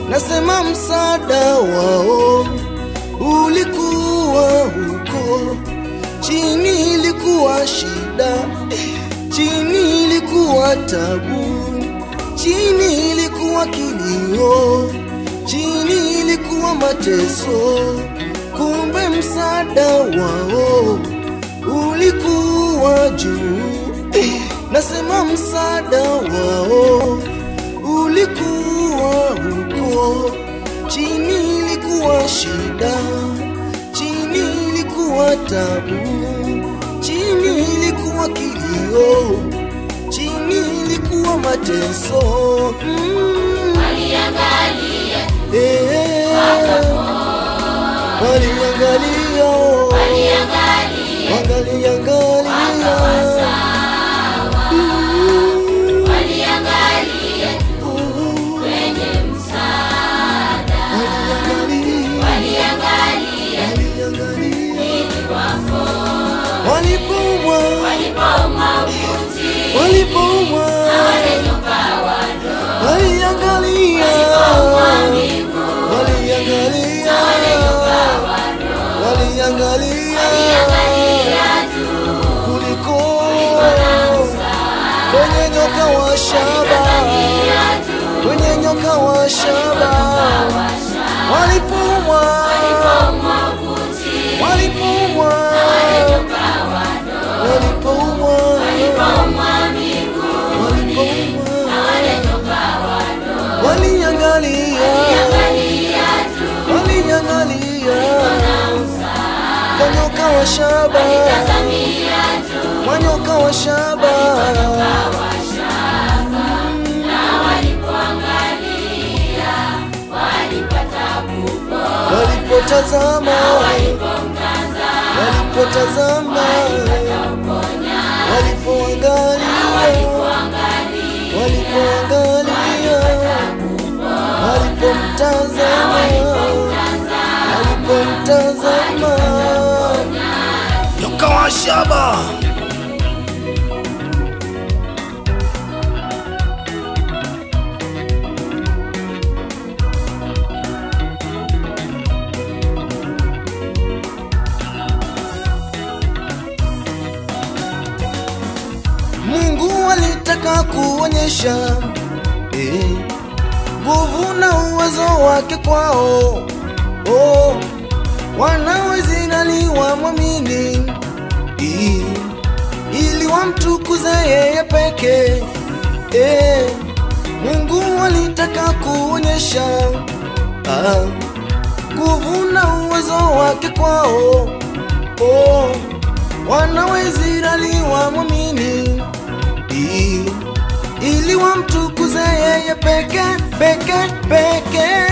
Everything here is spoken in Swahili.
nasema msaada wao ulikuwa huko chini, ilikuwa shida, chini ilikuwa tabu, chini ilikuwa kilio, chini ilikuwa mateso. Kumbe msaada wao ulikuwa juu, nasema msaada wao ulikuwa huko chini, ilikuwa shida, chini ilikuwa tabu, chini ilikuwa kilio, chini ilikuwa mateso. Mm. Waliangalia Eh, waliangalia, waliangalia wangaliangalia, Mm. waliangalia kwenye msaada, Waliangalia, waliangalia waliangalia. ili wapo Walipoumwa, walipouma upuzi walipoumwa, wale nyoka wadogo waliangalia, miguu waliangalia, waliangalia waliangalia juu kuliko kwenye nyoka wa shaba, kwenye nyoka wa shaba, walipoumwa, walipouma upuzi walipoumwa, nyoka wadogo walipoumwa, walipouma miguu walipoumwa, wale nyoka wadogo waliangalia, waliangalia juu waliangalia kwa nyoka wa shaba, tazamia juu kwa nyoka wa shaba, na walipoangalia walipata kubwa walipotazama, walipomtazama walipotazama, walipoangalia, walipoangalia, walipomtazama, walipomtazama, nyoka wa shaba. Mungu alitaka kuonyesha eh, nguvu na uwezo wake kwao. Oh, wanawezirani wamwamini eh, ili wamtukuze yeye peke eh, Mungu alitaka kuonyesha ah, nguvu na uwezo wake kwao. Oh, wanawezirani wamwamini i- ili wamtukuze yeye peke peke peke